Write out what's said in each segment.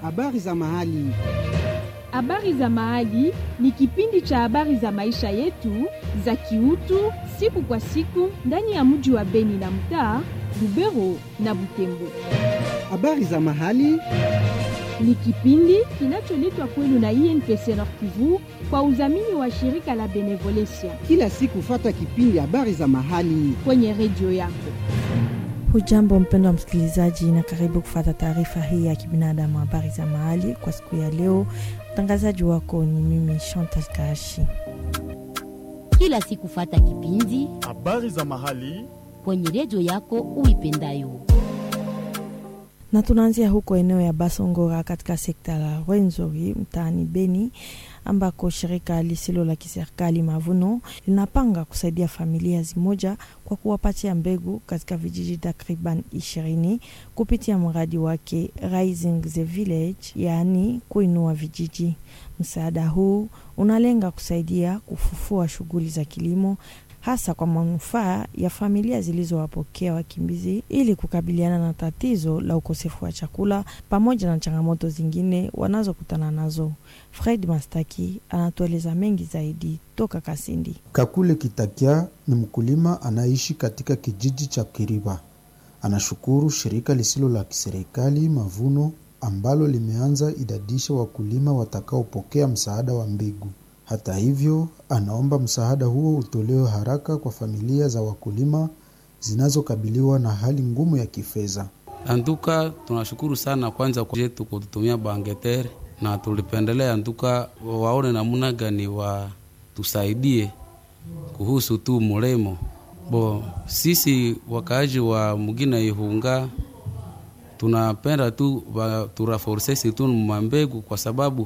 habari za mahali. Habari za Mahali ni kipindi cha habari za maisha yetu za kiutu siku kwa siku ndani ya mji wa Beni na mtaa Lubero na Butembo. Habari za mahali Ni kipindi kinacholetwa kwenu na INPC Nord Kivu kwa udhamini wa shirika la Benevolencia kila siku, fata kipindi habari za mahali. kwenye redio yako. Hujambo mpendo wa msikilizaji, na karibu kufata taarifa hii ya kibinadamu, habari za mahali kwa siku ya leo. Mtangazaji wako ni mimi Chantal Kaashi. kila siku fata kipindi habari za mahali kwenye redio yako uipendayo. na tunaanzia huko eneo ya Basongora katika sekta la Rwenzori mtaani Beni ambako shirika lisilo la kiserikali Mavuno linapanga kusaidia familia zimoja kwa kuwapatia mbegu katika vijiji takriban ishirini kupitia mradi wake Rising the Village, yaani kuinua vijiji. Msaada huu unalenga kusaidia kufufua shughuli za kilimo hasa kwa manufaa ya familia zilizowapokea wakimbizi ili kukabiliana na tatizo la ukosefu wa chakula pamoja na changamoto zingine wanazokutana nazo. Fred Mastaki anatueleza mengi zaidi toka Kasindi. Kakule Kitakia ni mkulima anaishi katika kijiji cha Kiriba. Anashukuru shirika lisilo la kiserikali Mavuno ambalo limeanza idadisha wakulima watakaopokea msaada wa mbegu. Hata hivyo, anaomba msaada huo utolewe haraka kwa familia za wakulima zinazokabiliwa na hali ngumu ya kifedha. Antuka tunashukuru sana kwanza kwa yetu kututumia bangetere, na tulipendelea antuka waone namna gani watusaidie kuhusu tu mulemo bo. Sisi wakaaji wa mugina Ihunga tunapenda tu wa- turaforsesi tu mambegu kwa sababu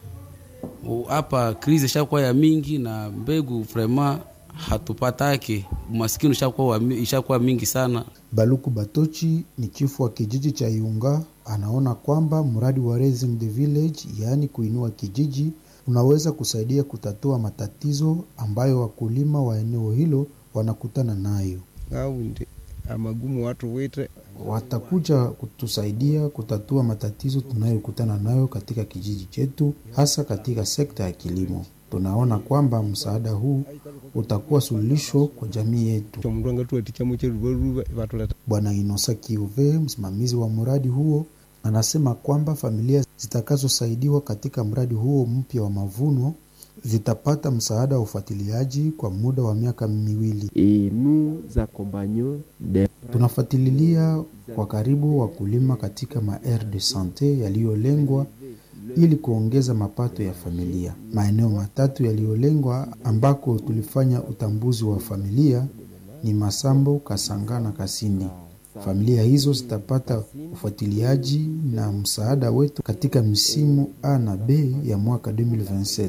u- hapa krizi ishakuwa ya mingi na mbegu vrema hatupatake, umasikini ishakuwa wa mi- ishakuwa mingi sana. Baluku Batochi ni chifu wa kijiji cha Iunga, anaona kwamba mradi wa Raising the Village, yaani kuinua kijiji, unaweza kusaidia kutatua matatizo ambayo wakulima wa eneo hilo wanakutana nayo. aundi amagumu watu wite Watakuja kutusaidia kutatua matatizo tunayokutana nayo katika kijiji chetu, hasa katika sekta ya kilimo. Tunaona kwamba msaada huu utakuwa suluhisho kwa jamii yetu. tomundu angatuwatikamo cheruvaruva vatuleta Bwana Inosa Kiuve, msimamizi wa mradi huo, anasema kwamba familia zitakazosaidiwa katika mradi huo mpya wa mavuno zitapata msaada wa ufuatiliaji kwa muda wa miaka miwili. et nous accompagnons des Tunafuatilia kwa karibu wakulima katika maere de sante yaliyolengwa ili kuongeza mapato ya familia. Maeneo matatu yaliyolengwa ambako tulifanya utambuzi wa familia ni Masambo, Kasanga na Kasindi. Familia hizo zitapata ufuatiliaji na msaada wetu katika msimu A na B ya mwaka 2027.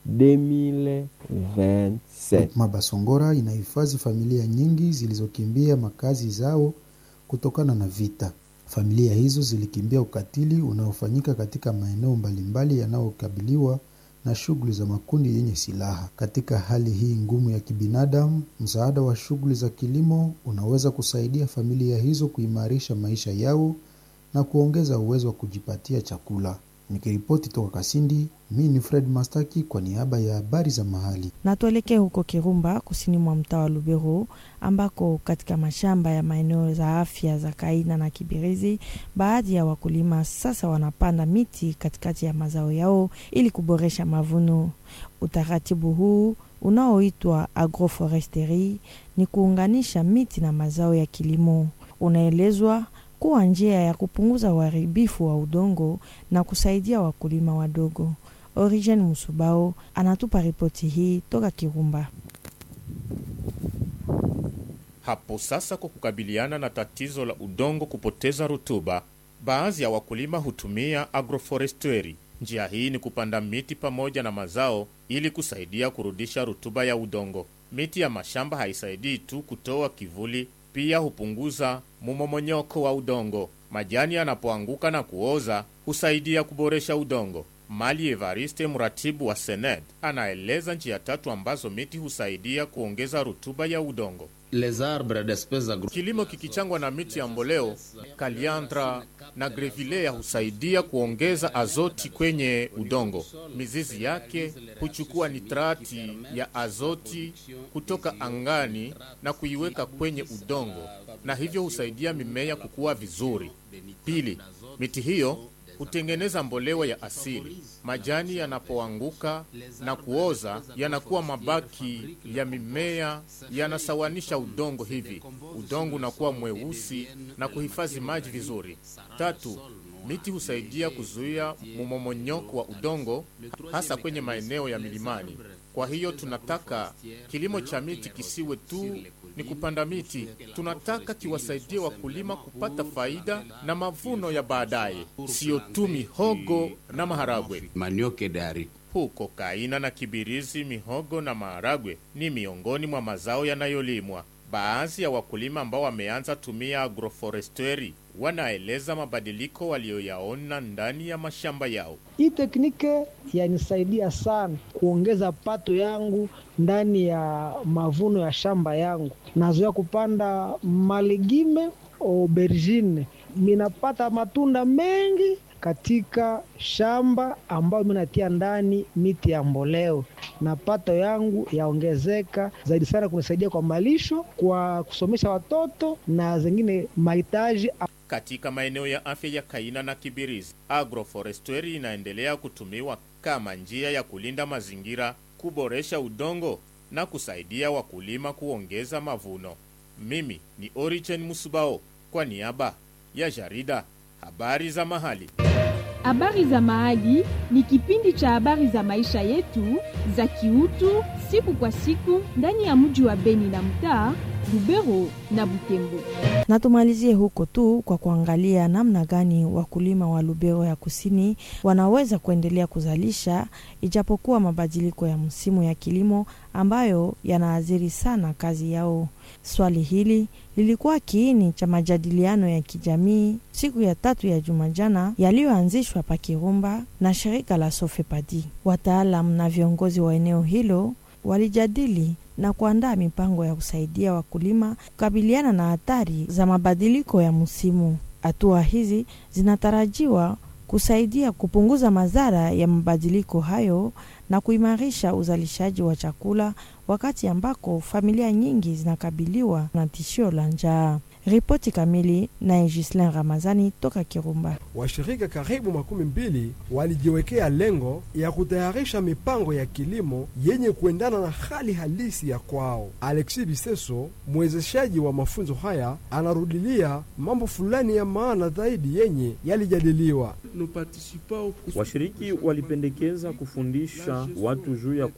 2027. Mabasongora inahifadhi familia nyingi zilizokimbia makazi zao kutokana na vita. Familia hizo zilikimbia ukatili unaofanyika katika maeneo mbalimbali yanayokabiliwa na shughuli za makundi yenye silaha. Katika hali hii ngumu ya kibinadamu, msaada wa shughuli za kilimo unaweza kusaidia familia hizo kuimarisha maisha yao na kuongeza uwezo wa kujipatia chakula. Nikiripoti toka Kasindi, mi ni Fred Mastaki kwa niaba ya habari za mahali. na tuelekee huko Kirumba, kusini mwa mtaa wa Lubero, ambako katika mashamba ya maeneo za afya za Kaina na Kibirizi, baadhi ya wakulima sasa wanapanda miti katikati ya mazao yao ili kuboresha mavuno. Utaratibu huu unaoitwa agroforesteri ni kuunganisha miti na mazao ya kilimo. Unaelezwa kuwa njia ya kupunguza uharibifu wa udongo na kusaidia wakulima wadogo. Origen Musubao anatupa ripoti hii toka Kirumba. Hapo sasa, kwa kukabiliana na tatizo la udongo kupoteza rutuba, baadhi ya wakulima hutumia agroforestry. Njia hii ni kupanda miti pamoja na mazao ili kusaidia kurudisha rutuba ya udongo. Miti ya mashamba haisaidii tu kutoa kivuli, pia hupunguza mumomonyoko wa udongo. Majani yanapoanguka na kuoza husaidia kuboresha udongo. Mali Evariste, mratibu wa Sened, anaeleza njia tatu ambazo miti husaidia kuongeza rutuba ya udongo. les arbres d'espèces agro Kilimo kikichangwa na miti ya mboleo, kaliandra na grevillea husaidia kuongeza azoti kwenye udongo. Mizizi yake huchukua nitrati ya azoti kutoka angani na kuiweka kwenye udongo, na hivyo husaidia mimea kukua vizuri. Pili, miti hiyo hutengeneza mbolewa ya asili. Majani yanapoanguka na kuoza yanakuwa mabaki ya mimea, yanasawanisha udongo, hivi udongo unakuwa mweusi na kuhifadhi maji vizuri. Tatu, miti husaidia kuzuia mmomonyoko wa udongo, hasa kwenye maeneo ya milimani. Kwa hiyo tunataka kilimo cha miti kisiwe tu ni kupanda miti, tunataka kiwasaidie wakulima kupata faida na mavuno ya baadaye, siyo tu mihogo na maharagwe. manioke dari Huko Kaina na Kibirizi, mihogo na maharagwe ni miongoni mwa mazao yanayolimwa. Baadhi ya wakulima ambao wameanza tumia agroforesteri wanaeleza mabadiliko walioyaona ndani ya mashamba yao. Hii teknike yanisaidia sana kuongeza pato yangu ndani ya mavuno ya shamba yangu. Nazoea kupanda malegime aubergine, minapata matunda mengi katika shamba ambayo minatia ndani miti ya mboleo, na pato yangu yaongezeka zaidi sana, kunisaidia kwa malisho, kwa kusomesha watoto na zingine mahitaji Katika maeneo ya afya ya Kaina na Kibirizi, agroforestry inaendelea kutumiwa kama njia ya kulinda mazingira, kuboresha udongo na kusaidia wakulima kuongeza mavuno. Mimi ni Origen Musubao kwa niaba ya jarida habari za mahali. Habari za Mahali ni kipindi cha habari za maisha yetu za kiutu siku kwa siku ndani ya mji wa Beni na mtaa Lubero na Butembo. Na tumalizie huko tu kwa kuangalia namna gani wakulima wa Lubero ya kusini wanaweza kuendelea kuzalisha ijapokuwa mabadiliko ya msimu ya kilimo ambayo yanaathiri sana kazi yao. Swali hili lilikuwa kiini cha majadiliano ya kijamii siku ya tatu ya juma jana yaliyoanzishwa pa Kirumba na shirika la Sofepadi. Wataalam na viongozi wa eneo hilo walijadili na kuandaa mipango ya kusaidia wakulima kukabiliana na hatari za mabadiliko ya msimu. Hatua hizi zinatarajiwa kusaidia kupunguza madhara ya mabadiliko hayo na kuimarisha uzalishaji wa chakula wakati ambako familia nyingi zinakabiliwa na tishio la njaa. Ripoti kamili naye Gislin Ramazani toka Kirumba. Washirika karibu makumi mbili walijiwekea lengo ya kutayarisha mipango ya kilimo yenye kuendana na hali halisi ya kwao. Alexis Biseso, mwezeshaji wa mafunzo haya, anarudilia mambo fulani ya maana zaidi yenye yalijadiliwa. Washiriki walipendekeza kufundisha watu juu ya